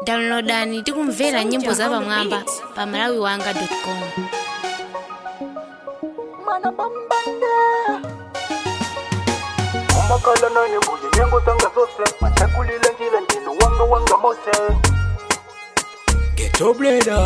downloadani tikumvera nyimbo za pamwamba pa malawi wanga com umakhala nane mbuye nyengo zanga zose machakulile njila ndino wanga wanga mose Ghetto brother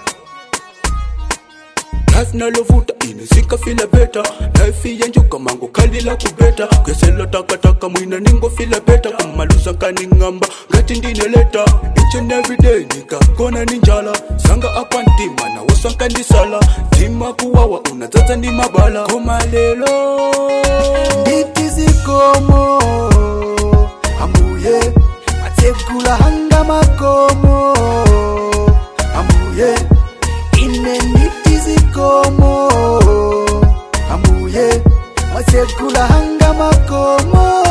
Life nalovuta inisika fila beta Life yenjuka mango kalila kubeta Kwesela taka taka mwina ningo fila beta Kumalusa kaningamba ngati ndine leta Each and every day nika kona ninjala Sanga apa ntima na wasanka ndisala Tima kuwawa unazaza ndi mabala Koma lelo nditi zikomo ambuye matsekula hanga makomo ambuye ine nditi zikomo ambuye matsekula hanga makomo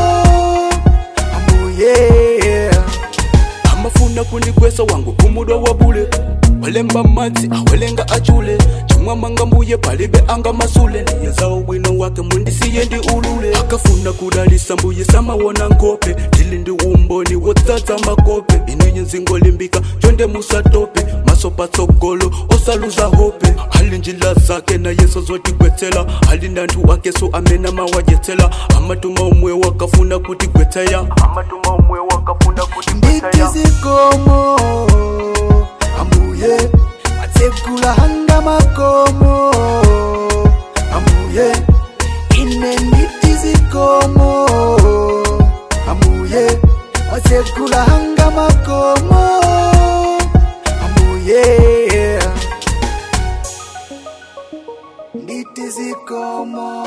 ambuye amafuna kundikwesa wangu kumudwa wabule walemba madzi awelenga achule chimwamanga mbuye palibe anga masule niyezawo bwino wake mundisiye ndi ulule akafuna kudalisa mbuye samawona nkope ndili ndi umboni wotsatsa makope ininyi nzingolimbika chonde musatope maso patsogolo osaluza hope ali njila zake na yeso zotigwetsela ali ndanthu akeso amene mawajetsela amatuma umwe wakafuna kutigwetseya amatuma umwe wakafuna kuti nditi kwetaya zikomo ambuye matsekula hanga makomo ambuye ine nditi zikomo ambuye matsekula hanga makomo ambuye nditi zikomo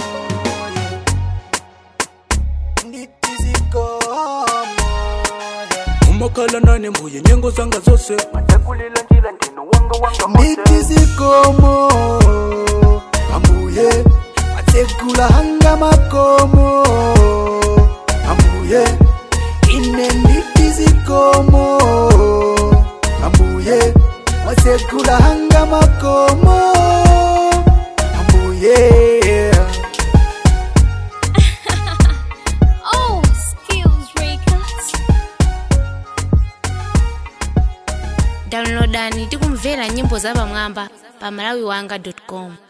nditi zikomo umakhala nane mbuye nyengo zanga zose machakulile njila ndino wanga wanga mose nditi zikomo ambuye matsekula hanga makomo ambuye ine nditi zikomo ambuye matsekula hanga makomo ambuye oh skills records downloadani tikumvera nyimbo za pamwamba pa malawi wanga com